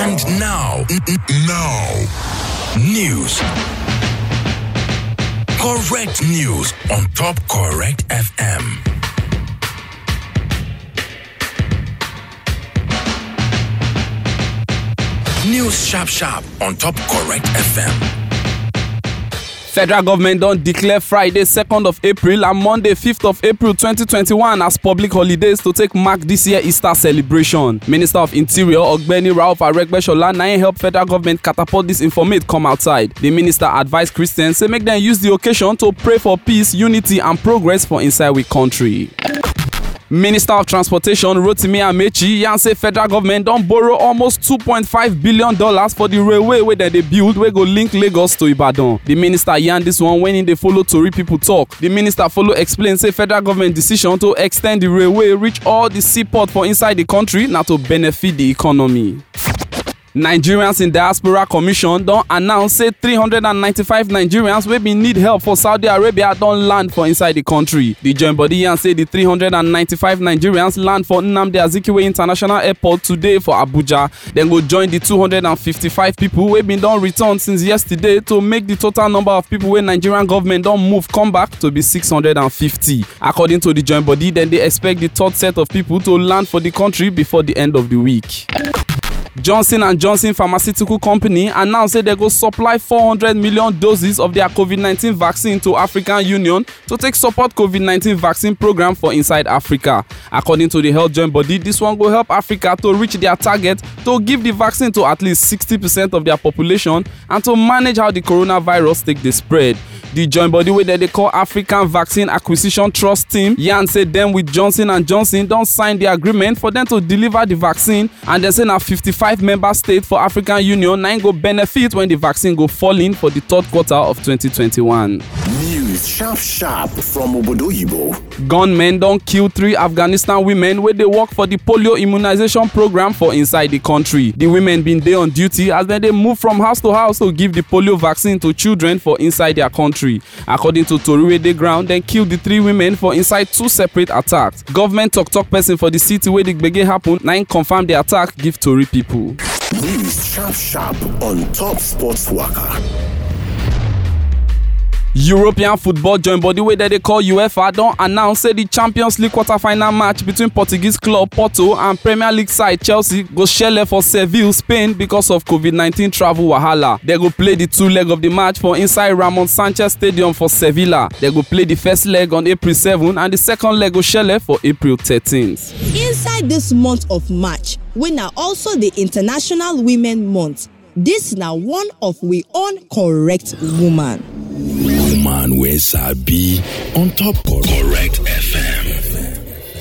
And now, n- n- now, news. Correct news on Top Correct FM. News Sharp Sharp on Top Correct FM. federal government don declare friday 2nd of april and monday 5th of april 2021 as public holidays to take mark dis year easter celebration minister of interior ogbeni ralph aregbesola na im help federal government catapult dis informate come outside di minister advise christians say make dem use di occasion to pray for peace unity and progress for inside we kontri. minister of transportation rotimi amechi yarn say federal government don borrow almost two point five billion dollars for di railway wey dem dey build wey go link lagos to ibadan di minister yarn dis one wen im dey follow tori pipo tok di minister follow explain say federal government decision to ex ten d di railway reach all di seaport for inside di kontri na to benefit di economy. nigerians in diaspora commission don announce say 395 nigerians wey bin need help for saudi arabia don land for inside di kontri di joint body yarn say di 395 nigerians land for nnamdi azikiwe international airport today for abuja dem go join di 255 pipo wey bin don return since yesterday to make di total number of pipo wey nigerian government don move come back to be 650 according to di joint body dem dey expect di third set of pipo to land for di kontri before di end of di week. johnson and johnson pharmaceutical company announce say dem go supply 400 million doses of dia covid-19 vaccine to african union to take support covid-19 vaccine program for inside africa according to di health joint body dis one go help africa to reach dia target to give di vaccine to at least 60 percent of dia population and to manage how di coronavirus take dey spread di joint body wey dem dey call african vaccine acquisition trust team yarn say dem with johnson and johnson don sign di agreement for dem to deliver di vaccine and dem say na 55 member states for african union na im go benefit wen di vaccine go fall in for di third quarter of 2021. News Sharp Sharp from Obodoyibo. gunmen don kill three afghanistan women wey dey work for di polio immunisation program for inside di kontri di women bin dey on duty as dem dey move from house to house to give di polio vaccine to children for inside dia kontri according to tori wey dey ground dem kill di three women for inside two separate attacks government tok-tok pesin for di city wey di gbege happen na im confam di attack give tori pipo. News Sharp Sharp on Top Sports Waka. european football joint body wey dem dey call uefa don announce say di champions league quarter-final match between portuguese club porto and premier league side chelsea go shele for seville spain because of covid-19 travel wahala dem go play di two leg of di match for inside ramon sanchez stadium for sevilla dem go play di first leg on april 7 and di second leg go shele for april 13th. inside dis month of march wey na also di international women month dis na one of we own correct woman. Woman wey sabi on Top Correct FM.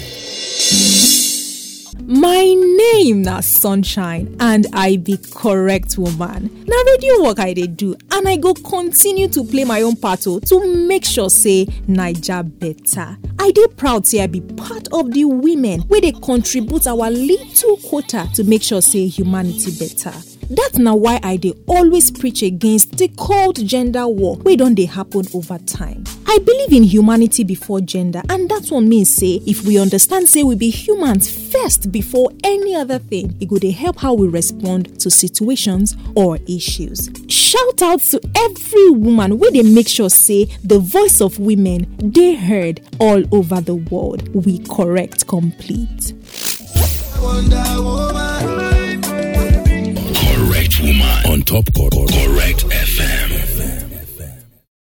My name na Sunshine and I be correct woman. Na radio work I dey do and I go continue to play my own part o to make sure say Naija better. I dey proud say I be part of the women wey dey contribute our little quota to make sure say humanity better. dat na why i dey always preach against di cold gender war wey don dey happen over time i believe in humanity before gender and dat one mean say if we understand say we be humans first before any other thing e go dey help how we respond to situations or issues shout out to every woman wey dey make sure say the voice of women dey heard all over the world we correct complete Correct Woman on Top Correct